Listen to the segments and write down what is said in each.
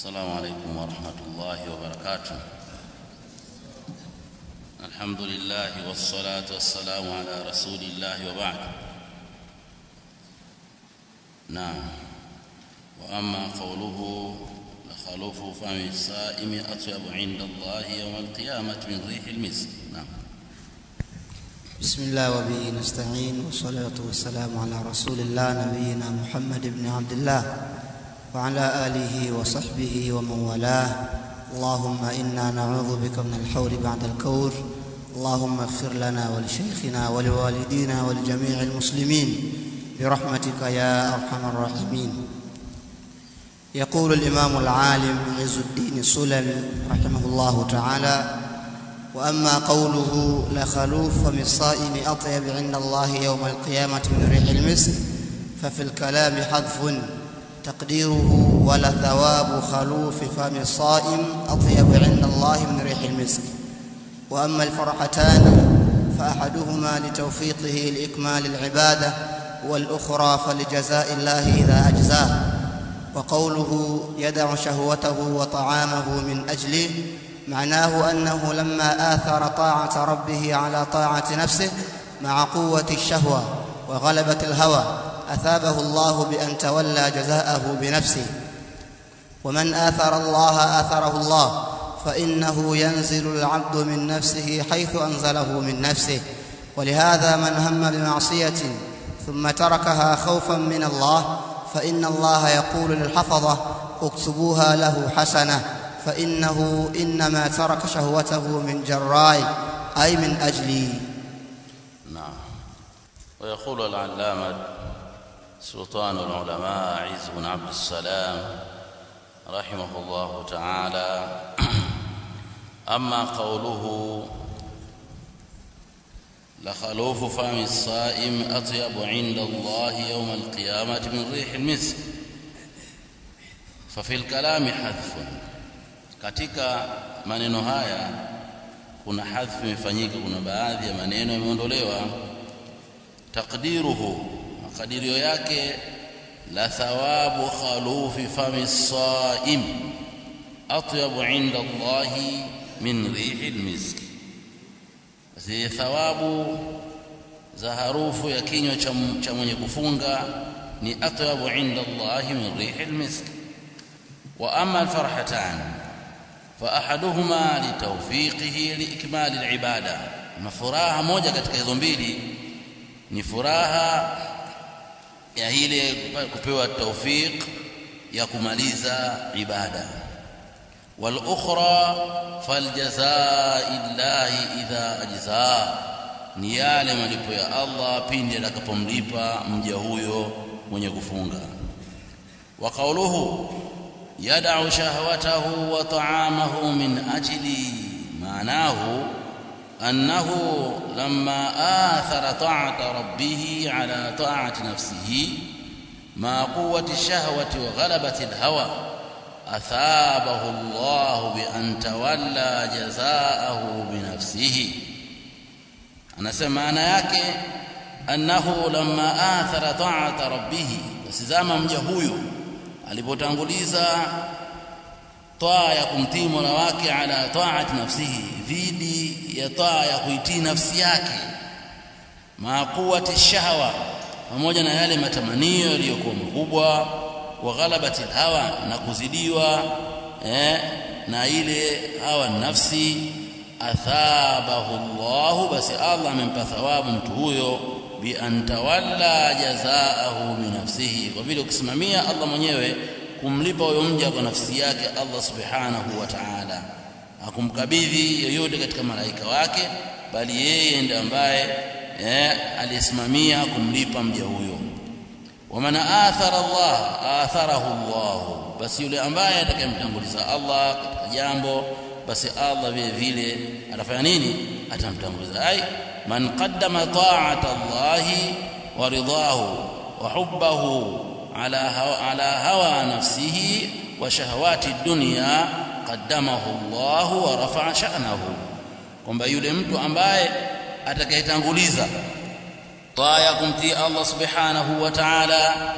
السلام عليكم ورحمة الله وبركاته الحمد لله والصلاة والسلام على رسول الله وبعد نعم وأما قوله لخلوف فم الصائم أطيب عند الله يوم القيامة من ريح المسك نعم بسم الله وبه نستعين والصلاة والسلام على رسول الله نبينا محمد بن عبد الله وعلى آله وصحبه ومن والاه اللهم إنا نعوذ بك من الحول بعد الكور اللهم اغفر لنا ولشيخنا ولوالدينا ولجميع المسلمين برحمتك يا أرحم الراحمين يقول الإمام العالم عز الدين السلمي رحمه الله تعالى واما قوله لخلوف فم الصائم اطيب عند الله يوم القيامه من ريح المسك ففي الكلام حذف تقديره ولثواب خلوف فم الصائم اطيب عند الله من ريح المسك واما الفرحتان فاحدهما لتوفيقه لاكمال العباده والاخرى فلجزاء الله اذا اجزاه وقوله يدع شهوته وطعامه من اجله معناه انه لما اثر طاعه ربه على طاعه نفسه مع قوه الشهوه وغلبه الهوى اثابه الله بان تولى جزاءه بنفسه ومن اثر الله اثره الله فانه ينزل العبد من نفسه حيث انزله من نفسه ولهذا من هم بمعصيه ثم تركها خوفا من الله فان الله يقول للحفظه اكتبوها له حسنه فإنه إنما ترك شهوته من جراي أي من أجلي نعم ويقول العلامة سلطان العلماء عز بن عبد السلام رحمه الله تعالى أما قوله لخلوف فم الصائم أطيب عند الله يوم القيامة من ريح المسك ففي الكلام حذف katika maneno haya kuna hadhfu imefanyika kuna baadhi ya maneno yameondolewa taqdiruhu makadirio yake la thawabu khalufi fami saim atyabu inda Allahi min rihi almisk zi thawabu za harufu ya kinywa cha mwenye kufunga ni atyabu inda Allahi min rihi almisk wa amma alfarhatan فاحدهما لتوفيقه لاكمال العباده مفراha moja katika hizo mbili ni furaha ya ile kupewa tawfik ya kumaliza ibada wal ukhra faljazaa illahi idha ajza ni yale malipo ya Allah pindi atakapomlipa mja huyo mwenye kufunga wa qawluhu يدع شهوته وطعامه من أجلي معناه أنه لما آثر طاعة ربه على طاعة نفسه مع قوة الشهوة وغلبة الهوى أثابه الله بأن تولى جزاءه بنفسه أنا سمعنا yake أنه لما آثر طاعة ربه بس زama mja huyo alipotanguliza taa ya kumtii Mola wake ala taati nafsihi dhidi ya taa ya kuitii nafsi yake maaquwati shahwa pamoja na yale matamanio yaliyokuwa makubwa wa ghalabati hawa na kuzidiwa eh, na ile hawa nafsi athabahu Allah basi Allah amempa thawabu mtu huyo bi an tawalla jazaahu bi nafsihi kwa vile ukisimamia Allah mwenyewe kumlipa huyo mja kwa nafsi yake Allah subhanahu wa ta'ala akumkabidhi yoyote katika malaika wake bali yeye ndiye ambaye eh, aliyesimamia kumlipa mja huyo waman athara Allah atharahu Allah basi yule ambaye atakayemtanguliza Allah katika jambo basi Allah vile vile atafanya nini atamtanguliza ai من قدم طاعة الله ورضاه وحبه على هو على هوى نفسه وشهوات الدنيا قدمه الله ورفع شأنه kwamba yule mtu ambaye atakayetanguliza taa ya kumtii Allah subhanahu wa ta'ala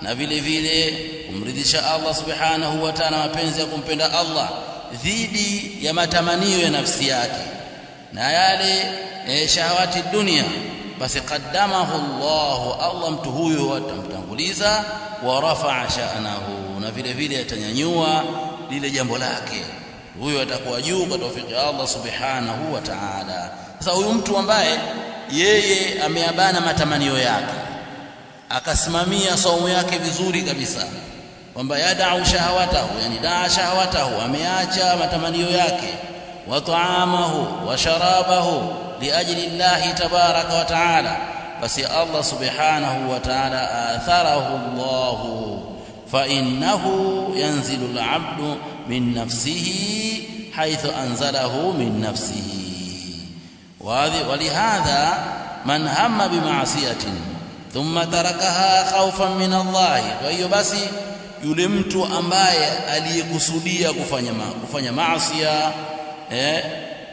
na vile vile kumridhisha Allah subhanahu wa ta'ala mapenzi ya kumpenda Allah dhidi ya matamanio ya nafsi yake na yale e, shahawati dunia basi qaddamahu Allah Allah mtu huyo atamtanguliza wa rafa'a sha'nahu na vile vile atanyanyua lile jambo lake huyo atakuwa juu kwa tawfiki ya Allah subhanahu wa ta'ala sasa huyu mtu ambaye yeye ameabana matamanio yake akasimamia saumu yake vizuri kabisa kwamba yadau shahawatahu yani daa shahawatahu ameacha matamanio yake wa taamahu wa sharabahu liajli llahi tabaraka wa taala basi Allah subhanahu wa taala atharahu Allah fa innahu yanzilu al-abdu min nafsihi haythu anzalahu min nafsihi ولهذا من هم بمعصيه ثم تركها خوفا من الله فهي basi yule mtu ambaye aliyekusudia kufanya ma, kufanya maasi eh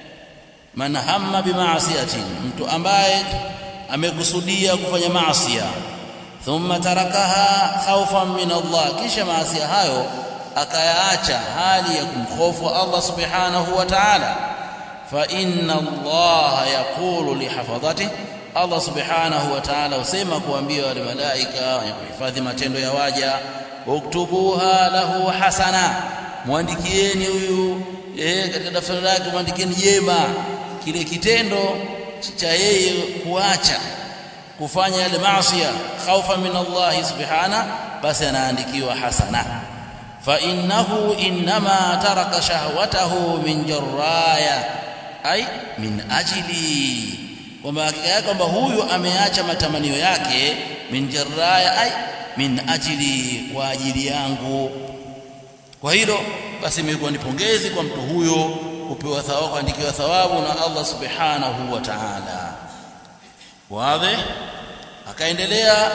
man hamma bima'siyatin mtu ambaye amekusudia kufanya maasi thumma tarakaha khawfan min Allah kisha maasi hayo akayaacha hali ya kumhofu Allah subhanahu wa ta'ala fa inna Allah yaqulu lihafadhatihi Allah subhanahu wa ta'ala usema kuambia wale malaika wenye kuhifadhi matendo ya waja uktubuha lahu hasana mwandikieni huyu eh katika daftari lake mwandikieni jema kile kitendo cha yeye kuacha kufanya yale maasi khaufa min Allah subhana basi anaandikiwa hasana fa innahu inma taraka shahwatahu min jarraya ay min ajli kwamba hakika yake kwamba huyu ameacha matamanio yake min jarraya ay min ajili kwa ajili yangu kwa hilo basi imekuwa ni pongezi kwa mtu huyo kupewa thawabu kuandikiwa thawabu na Allah subhanahu wa ta'ala wazi akaendelea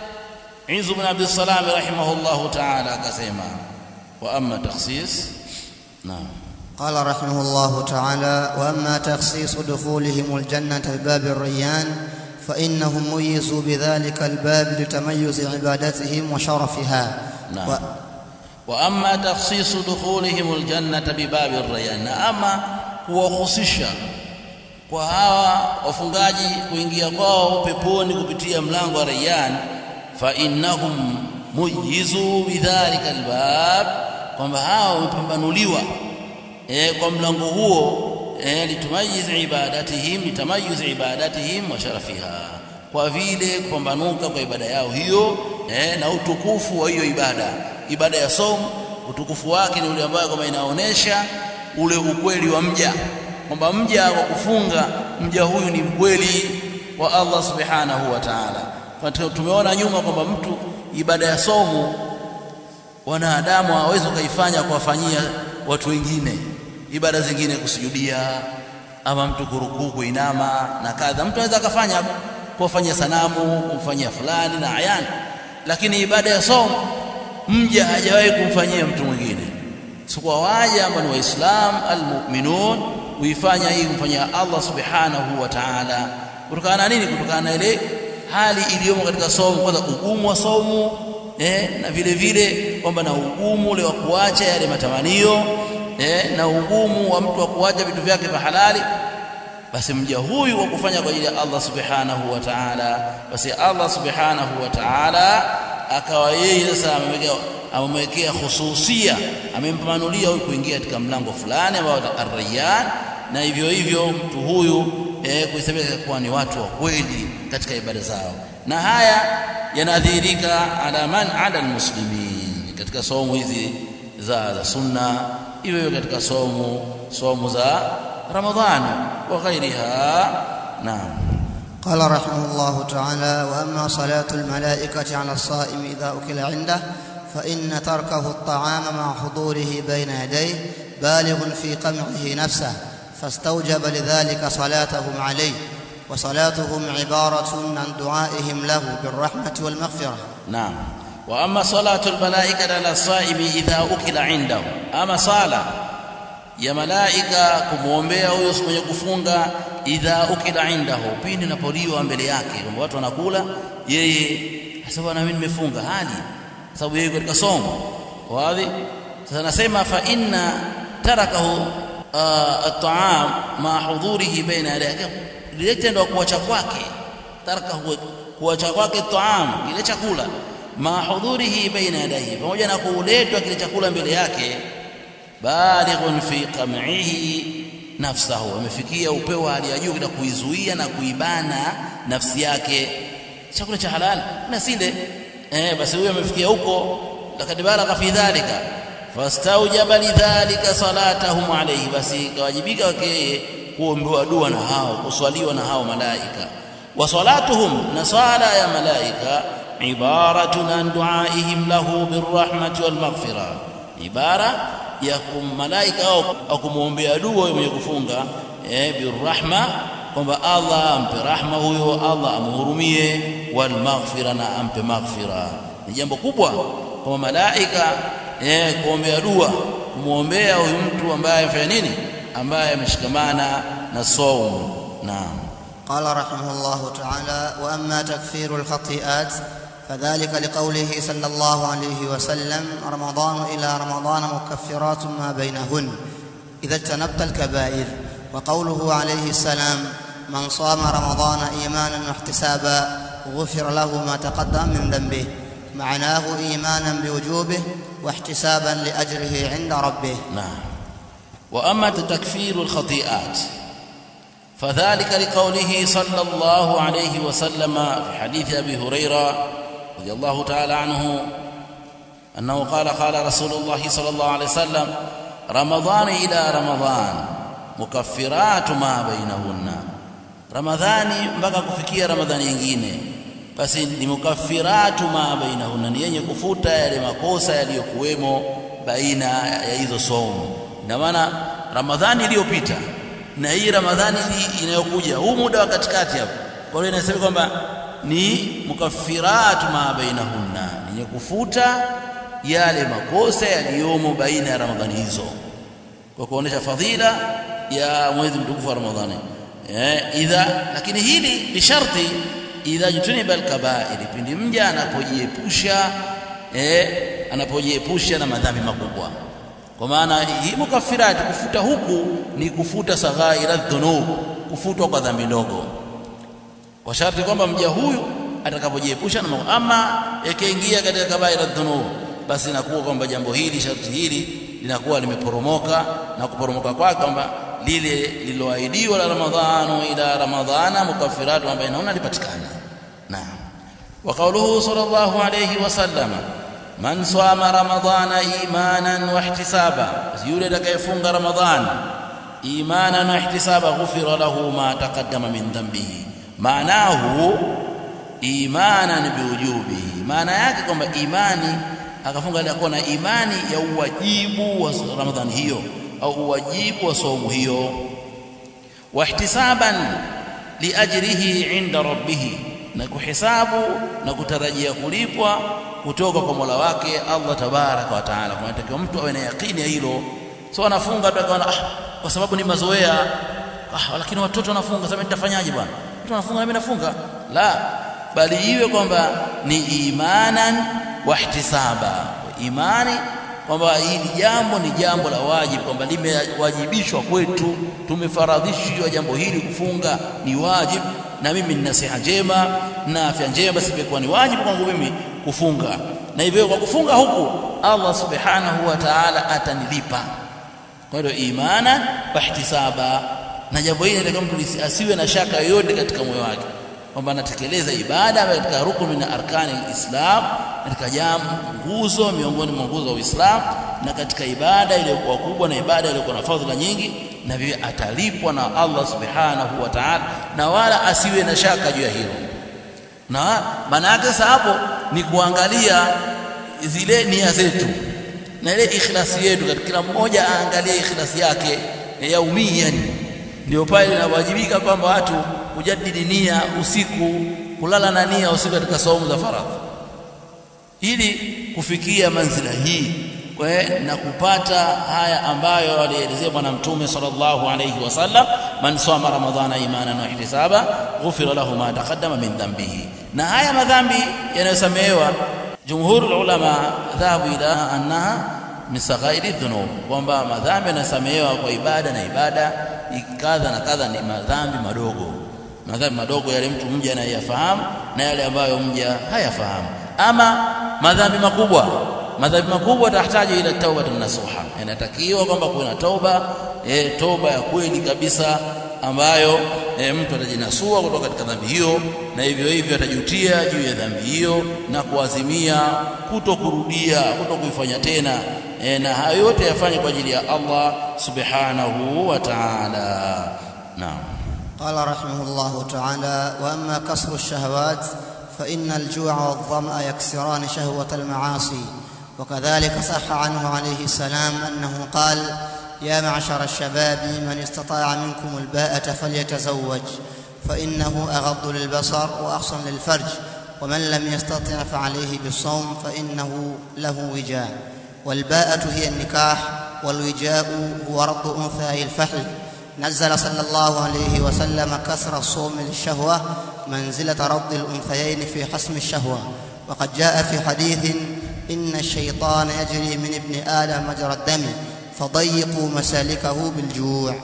Izu ibn Abdul Salam rahimahullah ta'ala akasema wa amma takhsis naam قال رحمه الله تعالى واما تخصيص دخولهم الجنه بباب الريان فانهم ميزوا بذلك الباب لتميز عبادتهم وشرفها نعم و... واما تخصيص دخولهم الجنه بباب الريان اما kuwahusisha kwa hawa wafungaji kuingia kwao peponi kupitia mlango wa Rayyan fa innahum mujizu bidhalika albab kwamba hao wamepambanuliwa eh kwa mlango huo eh litumayiz ibadatihim litamayuz ibadatihim wa sharafiha kwa vile kupambanuka kwa ibada yao hiyo eh na utukufu wa hiyo ibada ibada ya somo utukufu wake ni ule ambao kama inaonesha ule ukweli wa mja kwamba mja kwa kufunga mja huyu ni mkweli wa Allah subhanahu wa ta'ala kwa tumeona nyuma kwamba mtu ibada ya somo wanadamu hawezi kuifanya kuwafanyia watu wengine ibada zingine kusujudia ama mtu kurukuu kuinama na kadha mtu anaweza akafanya kuwafanyia sanamu kumfanyia fulani na ayani lakini ibada ya somo mja hajawahi kumfanyia mtu mwingine sikuwa waja ambao ni waislamu almu'minun huifanya hii kumfanyia Allah subhanahu wa ta'ala kutokana na nini kutokana na ile hali iliyomo katika somo kwanza ugumu wa somo eh, na vile vile kwamba na ugumu ule wa kuacha yale matamanio eh, na ugumu wa mtu wa kuacha vitu vyake vya halali basi mja huyu wa kufanya kwa ajili ya Allah subhanahu wa ta'ala basi Allah subhanahu wa ta'ala akawa yeye sasa amemwekea khususia amempamanulia huyu kuingia katika mlango fulani ambao ar-rayyan na hivyo hivyo mtu huyu eh, kuhesabika kuwa ni watu wa kweli katika ibada zao na haya yanadhihirika ala man ala almuslimin katika somo hizi za, za sunna iwe katika somo somo za ramadhani wa ghairiha naam قال رحمه الله تعالى واما صلاه الملائكه على الصائم اذا اكل عنده فان تركه الطعام مع حضوره بين يديه بالغ في قمعه نفسه فاستوجب لذلك صلاتهم عليه وصلاتهم عباره عن دعائهم له بالرحمه والمغفره نعم واما صلاه الملائكه على الصائم اذا اكل عنده اما صلاه ya malaika kumwombea huyo mwenye kufunga idha ukila indahu pindi napoliwa mbele yake kwamba watu wanakula yeye sasa bwana mimi nimefunga hali sababu yeye katika somo wazi sasa nasema fa inna tarakahu at-ta'am ma hudhurihi baina yadayhi lile tendo kuacha kwake tarakahu kuacha kwake at-ta'am ile chakula ma hudhurihi baina yadayhi pamoja na kuletwa kile chakula mbele yake balighun fi qam'ihi nafsahu amefikia upeo wa hali ya juu na kuizuia na kuibana nafsi yake chakula cha halal na sile eh basi huyo amefikia huko lakad balagha fi dhalika fastaujaba lidhalika salatahum alayhi basi kawajibika wake kuombewa dua na hao kuswaliwa na hao malaika wa salatuhum na sala ya malaika ibaratun an duaihim lahu birrahmati wal maghfira ibara ya malaika au kumwombea dua mwenye kufunga eh birrahma kwamba Allah ampe rahma huyo Allah amhurumie wal maghfira na ampe maghfira ni jambo kubwa kwa malaika eh kuombea dua kumuombea huyu mtu ambaye afanya nini ambaye ameshikamana na saum naam قال رحمه الله تعالى واما تكفير الخطيئات فذلك لقوله صلى الله عليه وسلم رمضان الى رمضان مكفرات ما بينهن اذا اجتنبت الكبائر وقوله عليه السلام من صام رمضان ايمانا واحتسابا غفر له ما تقدم من ذنبه معناه ايمانا بوجوبه واحتسابا لاجره عند ربه نعم واما تكفير الخطيئات فذلك لقوله صلى الله عليه وسلم في حديث ابي هريره رضي الله تعالى عنه انه قال قال رسول الله صلى الله عليه وسلم رمضان الى رمضان مكفرات ما بينهن ramadhani mpaka kufikia ramadhani nyingine basi ni mukaffiratu ma bainahunna ni yenye kufuta yale makosa yaliyokuwemo baina ya hizo somo ina maana ramadhani iliyopita na hii ramadhani inayokuja huu muda wa katikati hapo kwa hiyo inasema kwamba ni mukaffiratu ma bainahunna ni yenye kufuta yale makosa yaliyomo baina ya ramadhani hizo kwa kuonesha fadhila ya mwezi mtukufu wa ramadhani eh, idha lakini hili ni sharti idha jutuniba alkabairi pindi mja anapojiepusha eh, anapojiepusha na madhambi makubwa kwa maana hii mukafirati kufuta huku ni kufuta saghaira dhunub kufutwa kwa dhambi ndogo kwa sharti kwamba mja huyu atakapojiepusha na mambo ama yakiingia katika kabaira dhunub basi inakuwa kwamba jambo hili sharti hili linakuwa limeporomoka na kuporomoka kwake kwamba lile lililoahidiwa la ramadhanu ila ramadhana mukaffiratu ambayo inaona lipatikana naam wa qawluhu sallallahu alayhi wasallam man sama ramadhana imanan wa ihtisaba yule atakayefunga ramadhan imanan wa ihtisaba ghufira lahu ma taqaddama min dhanbihi maanahu imanan biwujubihi maana yake kwamba imani akafunga alikuwa na imani ya uwajibu wa ramadhani hiyo au uwajibu wa saumu hiyo wahtisaban liajrihi inda rabbih na kuhisabu na kutarajia kulipwa kutoka kwa Mola wake Allah tabaraka wa taala kwa natakiwa mtu awe na yakini ya hilo so anafunga tu akaona ah kwa sababu ni mazoea ah lakini watoto wanafunga sasa nitafanyaje bwana mtu anafunga na mimi nafunga la bali iwe kwamba ni imanan wahtisaba imani kwamba hili jambo ni jambo la wajibu kwamba limewajibishwa kwetu tumefaradhishwa jambo hili kufunga ni wajibu na mimi nina siha njema na afya njema basi imekuwa ni wajibu kwangu mimi kufunga na hivyo kwa kufunga huku Allah subhanahu wa ta'ala atanilipa kwa hiyo imana wahtisaba na jambo hili nataka mtu asiwe na shaka yoyote katika moyo wake kwamba anatekeleza ibada katika rukuni na arkani alislam katika jambo nguzo miongoni mwa nguzo za Uislamu na katika ibada iliyokuwa kubwa na ibada iliyokuwa na fadhila nyingi na vile atalipwa na Allah subhanahu wa ta'ala na wala asiwe na shaka juu ya hilo na maana yake sasa hapo ni kuangalia zile nia zetu na ile ikhlasi yetu katika kila mmoja aangalie ikhlasi yake yaumian ndio pale inawajibika kwamba watu kujadili nia usiku kulala na nia usiku katika saumu za faradhi ili kufikia manzila hii na kupata haya ambayo alielezea bwana mtume sallallahu alayhi wasallam man sama ramadhana imanan wa ihtisaba ghufira lahu ma taqaddama min dhanbihi na haya madhambi yanayosamehewa jumhur ulama dhahabu ila annaha min saghairi dhunub kwamba madhambi yanasamehewa kwa ibada na ibada kadha na kadha ni madhambi madogo madhambi madogo yale mtu mja anayafahamu na yale ambayo mja hayafahamu ama madhambi makubwa madhambi makubwa tahitaji ila tauba nasuha inatakiwa kwamba kuwe na tauba e, toba ya kweli kabisa ambayo e, mtu atajinasua kutoka katika dhambi hiyo na hivyo hivyo atajutia juu ya dhambi hiyo na kuazimia kutokurudia kutokuifanya tena e, na hayo yote yafanye kwa ajili ya Allah subhanahu wa ta'ala naam قال رحمه الله تعالى واما كسر الشهوات فان الجوع والظما يكسران شهوه المعاصي وكذلك صح عنه عليه السلام انه قال يا معشر الشباب من استطاع منكم الباءة فليتزوج فإنه أغض للبصر وأحصن للفرج ومن لم يستطع فعليه بالصوم فإنه له وجاء والباءة هي النكاح والوجاء هو رد أنثى الفحل نزل صلى الله عليه وسلم كسر الصوم للشهوة منزلة رد الأنثيين في حسم الشهوة وقد جاء في حديث إن الشيطان يجري من ابن آدم مجرى الدم فضيقوا مسالكه بالجوع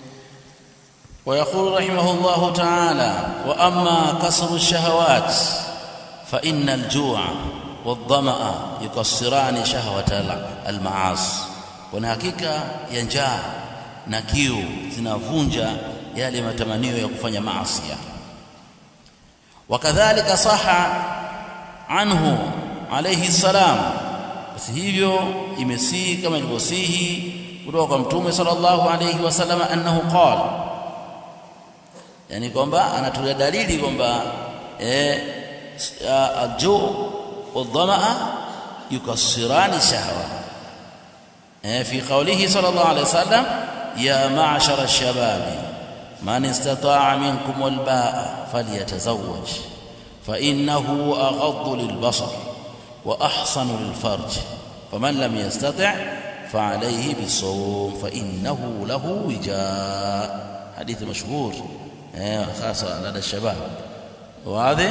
ويقول رحمه الله تعالى واما كسر الشهوات فان الجوع والظما يكسران شهوه المعاصي kuna hakika ya njaa na kiu zinavunja yale matamanio ya kufanya maasi wakadhalika saha anhu alayhi salam basi hivyo imesihi kama ilivyosihi kutoka kwa mtume sallallahu alayhi wasallam annahu qala yani kwamba anatulia dalili kwamba eh alju wadhamaa yukassirani shahwa eh fi qawlihi sallallahu alayhi wasallam ya ma'shara ash-shabab man istata'a minkum al-ba'a falyatazawwaj fa innahu aghaddu lil-basar وأحصن للفرج فمن لم يستطع فعليه بالصوم فإنه له وجاء حديث مشهور خاصة لدى الشباب واضح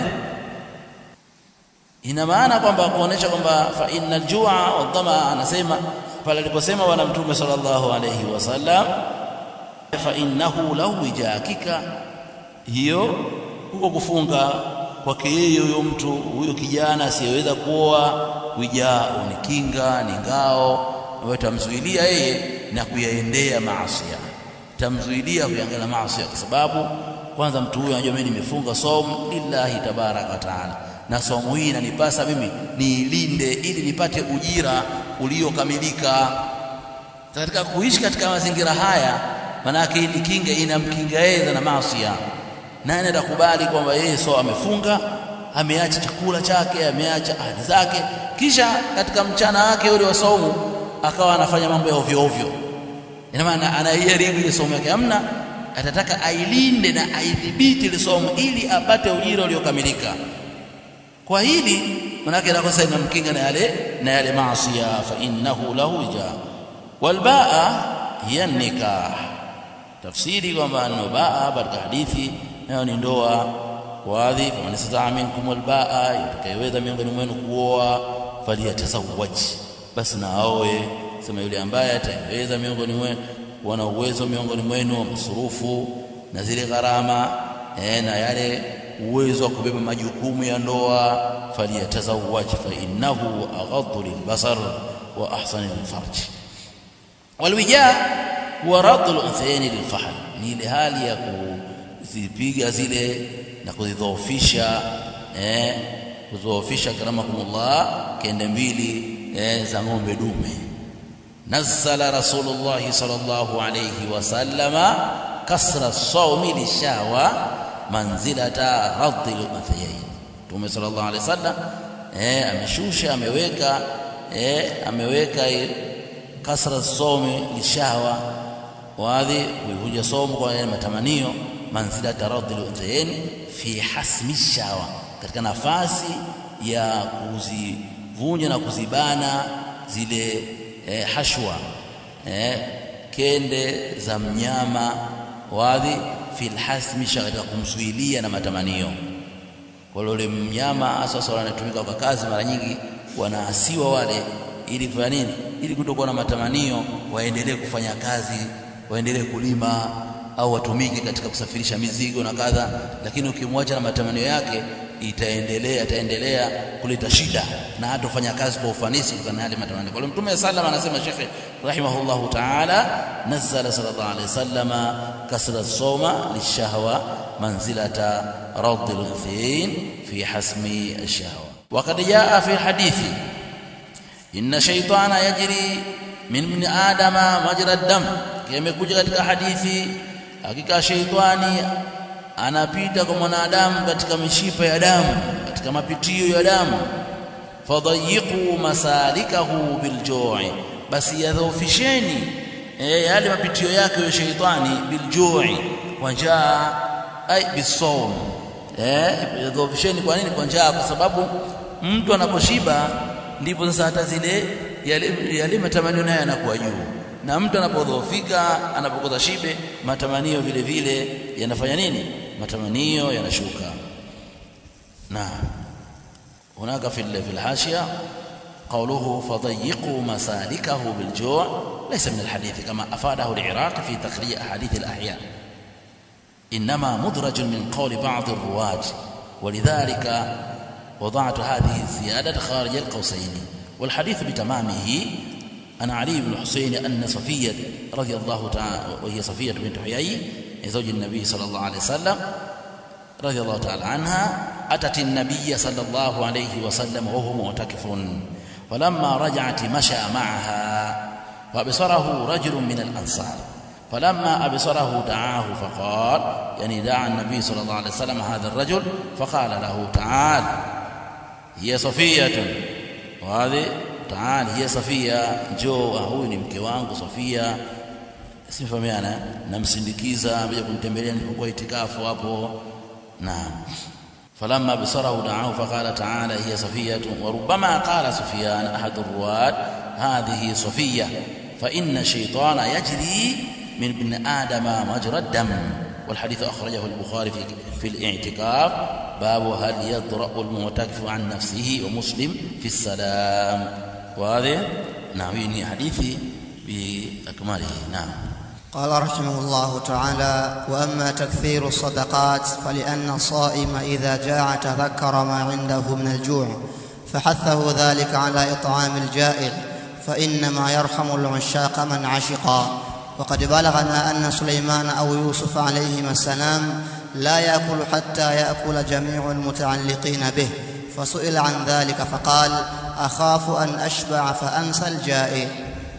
ina maana kwamba kuonesha kwamba fa innal jua wadhama anasema pale aliposema bwana mtume sallallahu alayhi wasallam fa innahu lahu wija hakika hiyo huko kufunga kwake yeye huyo mtu huyo kijana asiyeweza kuoa wijao ni kinga ni ngao ambayo tamzuilia yeye na kuyaendea maasi tamzuilia kuyangalia maasi kwa sababu kwanza mtu huyo anajua mimi nimefunga somo lillahi tabaraka wa taala na somo hii inanipasa mimi niilinde ili nipate ujira uliokamilika katika kuishi katika mazingira haya manake ili kinga inamkinga yeye na maasi nani atakubali kwamba yeye so amefunga ameacha chakula chake ameacha ahadi zake kisha katika mchana wake ule wa saumu akawa anafanya mambo ya ovyo ovyo ina maana anaiharibu ile somo yake hamna atataka ailinde na aidhibiti ile somo ili apate ujira uliokamilika kwa hili manake nakosa inamkinga na yale na yale maasi fa innahu lahu ja walbaa hiya nikah tafsiri kwamba nubaa katika hadithi nayo ni ndoa wadhi faman istata'a minkum albaa yatakayeweza miongoni mwenu kuoa faliyatazawwaj basi na aoe sema yule ambaye ataweza miongoni mwenu wana uwezo miongoni mwenu wa masurufu na zile gharama eh, na yale uwezo wa kubeba majukumu ya ndoa faliyatazawwaj fa innahu aghaddu lilbasar wa ahsanu lilfarj walwija huwa raddu al-unthayayn lilfahl ni ile hali ya kuzipiga zile na kuzidhoofisha eh kudhoofisha karamakumullah kende mbili eh, za ng'ombe dume nazzala rasulullah sallallahu alayhi wasallama kasra sawmi lishawa manzilata raddi al-unthayayn tume sallallahu alayhi wasallam eh ameshusha ameweka eh ameweka kasra sawmi lishawa wadhi kuivuja somo kwa yale matamanio manzila taraddi al fi hasmi shawa katika nafasi ya kuzivunja na kuzibana zile eh, hashwa eh, kende za mnyama wadhi fi hasmi katika kumzuilia na matamanio kwa yule mnyama hasa anatumika kwa kazi mara nyingi wanaasiwa wale ili kufanya nini ili kutokuwa na matamanio waendelee kufanya kazi waendelee kulima au watumike katika kusafirisha mizigo na kadha lakini ukimwacha na matamanio yake itaendelea itaendelea kuleta shida na hata kufanya kazi kwa ufanisi kutokana na yale matamanio kwa hiyo mtume sallam anasema shekhe rahimahullahu ta'ala nazzala sallallahu alayhi wasallam kasra sawma lishahwa manzilata radd al-ghafain fi hasmi ash-shahwa وقد جاء في الحديث إن شيطان يجري من ابن آدم مجرى الدم imekuja katika hadithi hakika sheitani anapita kwa mwanadamu katika mishipa ya damu katika mapitio ya damu fadhayiqu masalikahu biljui basi yadhoofisheni e, yale mapitio yake ya sheitani biljui kwa njaa ai bisawm eh yadhoofisheni kwa nini kwa njaa kwa sababu mtu anaposhiba ndipo sasa hata zile yale, yale matamanio nayo yanakuwa juu na mtu anapodhoofika anapokosa shibe matamanio vile vile yanafanya nini matamanio yanashuka na hunaka fi الحاشيه قوله فضيقوا مسالكه بالجوع ليس من الحديث كما افاده العراق في تخريج احاديث الاحياء انما مدرج من قول بعض الرواه ولذلك وضعت هذه الزياده خارج القوسين والحديث بتمامه عن علي بن الحسين أن صفية رضي الله تعالى وهي صفية بنت حيي زوج النبي صلى الله عليه وسلم رضي الله تعالى عنها أتت النبي صلى الله عليه وسلم وهو معتكف فلما رجعت مشى معها فأبصره رجل من الأنصار فلما أبصره دعاه فقال يعني دعا النبي صلى الله عليه وسلم هذا الرجل فقال له تعال هي صفية وهذه taali hiya Safia njoo huyu ni mke wangu Safia simfahamiana namsindikiza amekuja kunitembelea nilipokuwa itikafu hapo naam فلما بصره دعاه فقال تعالى هي صفية وربما قال سفيان أحد الرواة هذه صفية فإن الشيطان يجري من ابن آدم مجرى الدم والحديث أخرجه البخاري في, في الاعتكاف باب هل يطرأ المعتكف عن نفسه ومسلم في السلام وهذا نعم حديثي بأكمله نعم قال رحمه الله تعالى واما تكثير الصدقات فلان الصائم اذا جاع تذكر ما عنده من الجوع فحثه ذلك على اطعام الجائع فانما يرحم العشاق من عشقا وقد بلغنا ان سليمان او يوسف عليهما السلام لا ياكل حتى ياكل جميع المتعلقين به فسئل عن ذلك فقال اخاف ان اشبع فانسى الجائع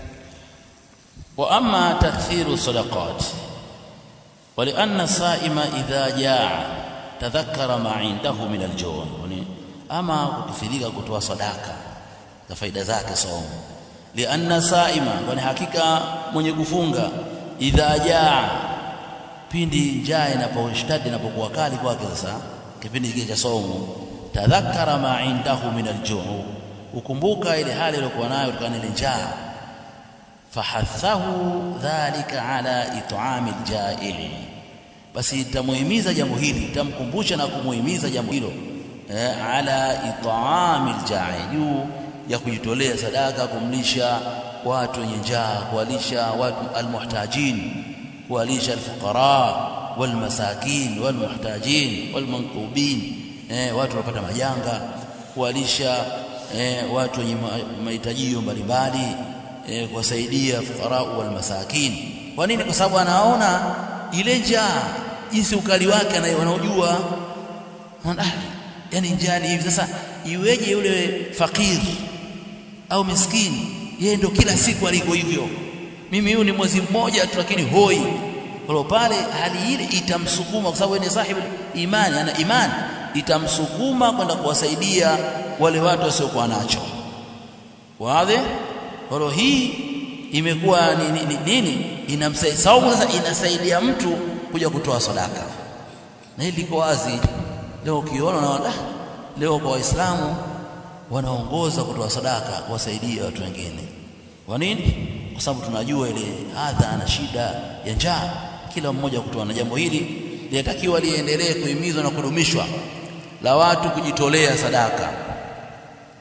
واما تكثير الصدقات ولان الصائم اذا جاع تذكر ما عنده من الجوع ama kukithirika kutoa sadaka za faida zake somo lianna saima kwani hakika mwenye kufunga idha jaa pindi njaa inaposhtadi inapokuwa kali kwake sasa kipindi kile cha somo tadhakkara ma indahu min aljuu ukumbuka ile hali iliyokuwa nayo kutokana ile njaa fahathahu dhalika ala it'ami aljai basi itamuhimiza jambo hili itamkumbusha na kumuhimiza jambo hilo eh, ala it'ami aljai juu ya kujitolea sadaka kumlisha watu wenye njaa kuwalisha watu almuhtajin kuwalisha alfuqara walmasakin walmuhtajin walmankubin eh, watu wanapata majanga kuwalisha eh, watu wenye mahitajio mbalimbali eh, kuwasaidia fuqara walmasakin kwa nini kwa sababu anaona ile njaa jinsi ukali wake anaojua ah, yani njaa ni hivi sasa iweje yule fakiri au miskini yeye ndo kila siku aliko hivyo mimi huyu ni mwezi mmoja tu lakini hoi kwa pale hali ile itamsukuma kwa sababu ni sahibu imani ana imani itamsukuma kwenda kuwasaidia wale watu wasiokuwa nacho wazi kwa hii imekuwa ni nini nini inamsaidia saumu sasa inasaidia mtu kuja kutoa sadaka na hili liko wazi leo ukiona na leo kwa waislamu wanaongoza kutoa sadaka kuwasaidia watu wengine kwa nini kwa sababu tunajua ile adha na shida ya njaa kila mmoja kutoa na jambo hili linatakiwa liendelee kuhimizwa na kudumishwa la watu kujitolea sadaka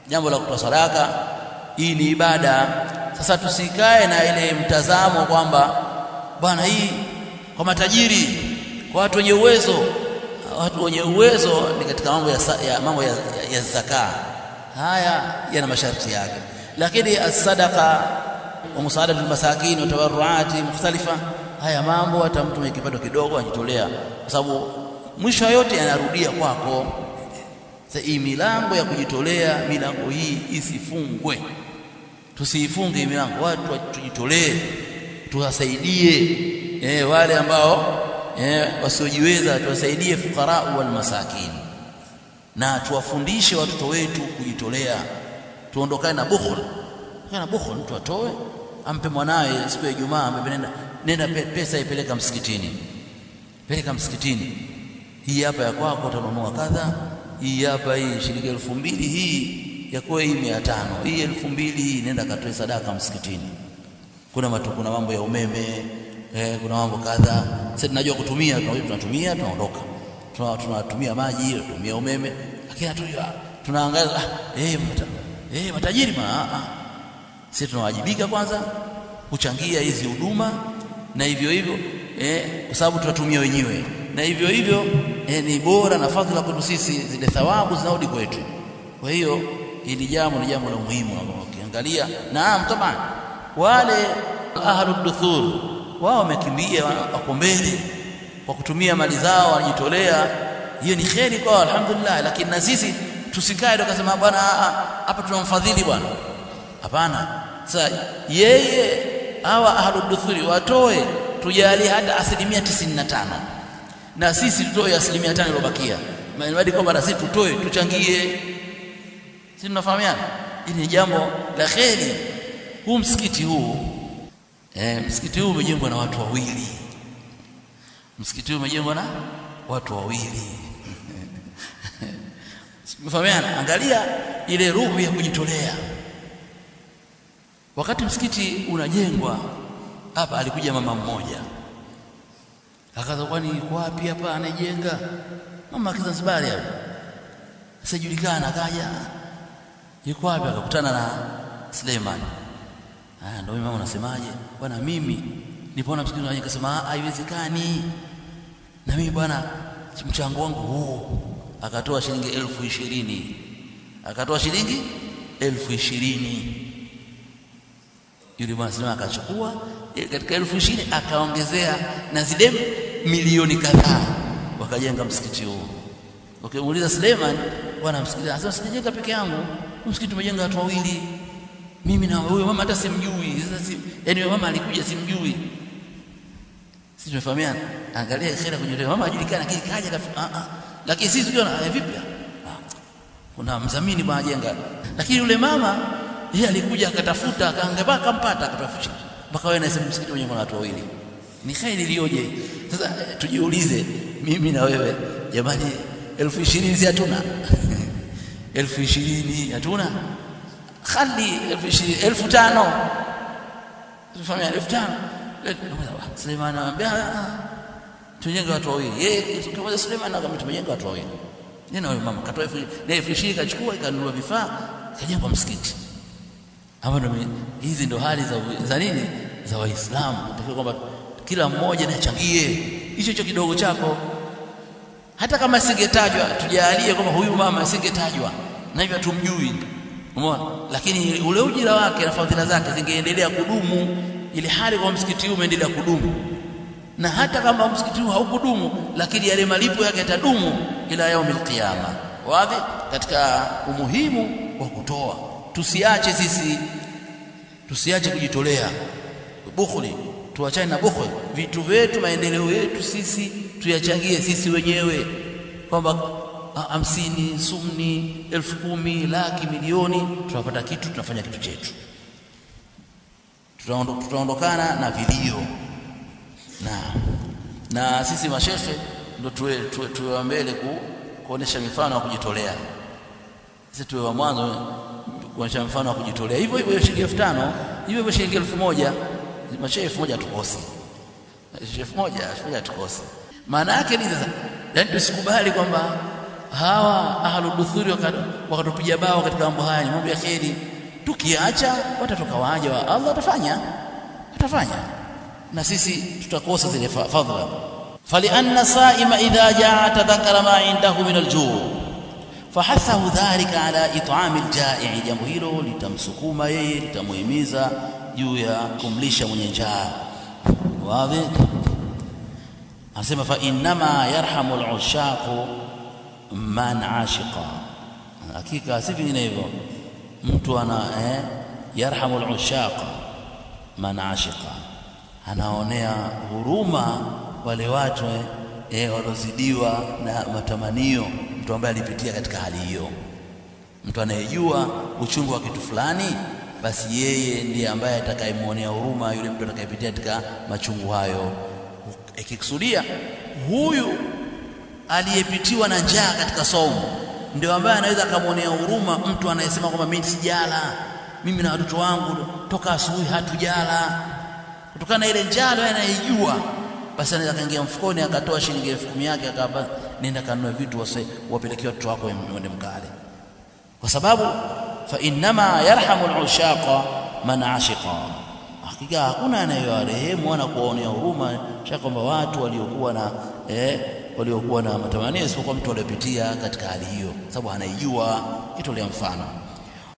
jambo la kutoa sadaka hii ni ibada sasa tusikae na ile mtazamo kwamba bwana hii kwa matajiri kwa watu wenye uwezo watu wenye uwezo ni katika mambo ya, ya mambo ya, ya, ya zaka haya yana masharti yake lakini as-sadaqa wa musaadatu al-masakin wa tawarruati mukhtalifa haya mambo hata mtu mwenye kipato kidogo ajitolea kwa sababu mwisho yote yanarudia kwako sasa hii milango ya kujitolea milango hii isifungwe tusiifunge milango watu tujitolee tuwasaidie eh, wale ambao eh, wasiojiweza tuwasaidie fukara wal masakin na tuwafundishe watoto wetu kujitolea tuondokane na bukhul kana bukhul mtu atoe ampe mwanawe siku ya Ijumaa ampe nenda nenda pesa ipeleka msikitini peleka msikitini hii hapa ya kwako utanunua kadha hii hapa hii shilingi elfu mbili hii ya kwa hii mia tano hii elfu mbili hii nenda katoe sadaka msikitini kuna matu, kuna mambo ya umeme eh, kuna mambo kadha sasa tunajua kutumia tunatumia tunaondoka tunatumia maji tunatumia umeme lakini hatujua tunaangalia ah, eh, mata, eh, matajiri ma ah, ah. sisi tunawajibika kwanza kuchangia hizi huduma na hivyo hivyo eh, kwa sababu tunatumia wenyewe na hivyo hivyo eh, ni bora na fadhila kwetu sisi zile thawabu zinarudi kwetu kwa hiyo hili jambo ni jambo la muhimu ukiangalia naam taban wale ahlu duthur wao wamekimbia wako mbele kwa kutumia mali zao wanajitolea hiyo ni kheri kwao alhamdulillah lakini na sisi tusikae tukasema bwana hapa tunamfadhili bwana hapana sasa yeye hawa ahlu duthuri watoe tujalie hata asilimia tisini na tano na sisi tutoe asilimia tano iliyobakia maana kwamba na sisi tutoe tuchangie si tunafahamiana hili ni jambo la kheri huu msikiti huu eh, msikiti huu umejengwa na watu wawili msikiti huu umejengwa na watu wawili Mfahamiana angalia ile ruhu ya kujitolea wakati msikiti unajengwa hapa alikuja mama mmoja akaza kwani yuko wapi hapa anajenga mama Kizanzibari hapo sijulikana akaja yuko wapi akakutana na Suleiman ah ndio mama unasemaje bwana mimi nilipoona msikiti unajengwa akasema haiwezekani na mimi bwana mchango wangu huu akatoa shilingi elfu ishirini akatoa shilingi elfu ishirini yule bwana sema akachukua katika elfu ishirini akaongezea na zile milioni kadhaa wakajenga msikiti huo ukimuuliza okay, Suleiman bwana msikiti anasema sijajenga peke yangu msikiti umejenga watu wawili mimi na huyo mama hata simjui sasa si yani mama alikuja simjui sisi tumefahamiana angalia khera kwenye mama ajulikana lakini kaja ah ah lakini sisi tukiona eh, vipi kuna mzamini bwana jenga lakini yule mama yeye alikuja akatafuta akaangalia akampata akatafuta mpaka wewe nasema msikiti mwenye watu wawili ni khairi iliyoje sasa tujiulize mimi na wewe jamani elfu ishirini si hatuna elfu ishirini hatuna khali elfu ishirini elfu tano tufahamia elfu tano Suleiman anamwambia tujenge watu wawili yeye kimoja Suleiman akamwambia tumejenga watu wawili neno huyo mama katoa elfu ishirini kachukua ikanunua vifaa kajenga msikiti hapo ndo hizi ndo hali za za nini za waislamu natakiwa kwamba kila mmoja nachangie hicho hicho kidogo chako hata kama singetajwa tujalie kwamba huyu mama singetajwa na hivyo tumjui umeona lakini ule ujira wake na fadhila zake zingeendelea kudumu ili hali kwa msikiti huu umeendelea kudumu na hata kama msikiti huu haukudumu lakini yale malipo yake yatadumu ila yaumil qiyama wazi katika umuhimu wa kutoa tusiache sisi tusiache kujitolea bukhli tuachane na bukhli vitu vyetu maendeleo yetu sisi tuyachangie sisi wenyewe kwamba hamsini sumni elfu kumi laki milioni tunapata kitu tunafanya kitu chetu tutaondokana na vilio na na sisi mashekhe ndo tuwe, tuwe, tuwe wa mbele ku, kuonesha mifano ya kujitolea sisi tuwe wa mwanzo kuonesha mfano wa kujitolea hivyo hivyo shilingi elfu tano hivyo hivyo shilingi elfu moja mashehe elfu moja hatukosi elfu moja elfu moja hatukosi maana yake ni sasa yani tusikubali kwamba hawa ahluduthuri wakatupiga bao katika mambo haya ni mambo ya kheri tukiacha watatoka waja wa Allah watafanya watafanya na sisi tutakosa zile fadhila falianna saima idha jaa tadhakara ma indahu min aljuu fahathahu dhalika ala it'ami aljai jambo hilo litamsukuma yeye litamuhimiza juu ya kumlisha mwenye njaa wazi anasema fa innama yarhamu alushaqu man ashiqa hakika si vinginevyo mtu ana eh, yarhamu alushaqa man ashiqa anaonea huruma wale watu eh, eh, waliozidiwa na matamanio mtu ambaye alipitia katika hali hiyo mtu anayejua uchungu wa kitu fulani basi yeye ndiye ambaye atakayemwonea huruma yule mtu atakayepitia katika machungu hayo ikikusudia huyu aliyepitiwa na njaa katika saumu ndio ambaye anaweza akamwonea huruma mtu anayesema kwamba mimi sijala mimi na watoto wangu toka asubuhi hatujala kutokana na ile njaa yeye anaijua basi anaweza kaingia mfukoni akatoa shilingi elfu kumi yake akaba nenda kanunue vitu wapelekee watoto wako wende mkale kwa sababu fa innama yarhamu al-ushaqa man ashiqa hakika hakuna anayewarehemu wala kuwaonea huruma sha kwamba watu waliokuwa na eh, waliokuwa na matamanio isipokuwa mtu aliyepitia katika hali hiyo sababu anaijua kitolea mfano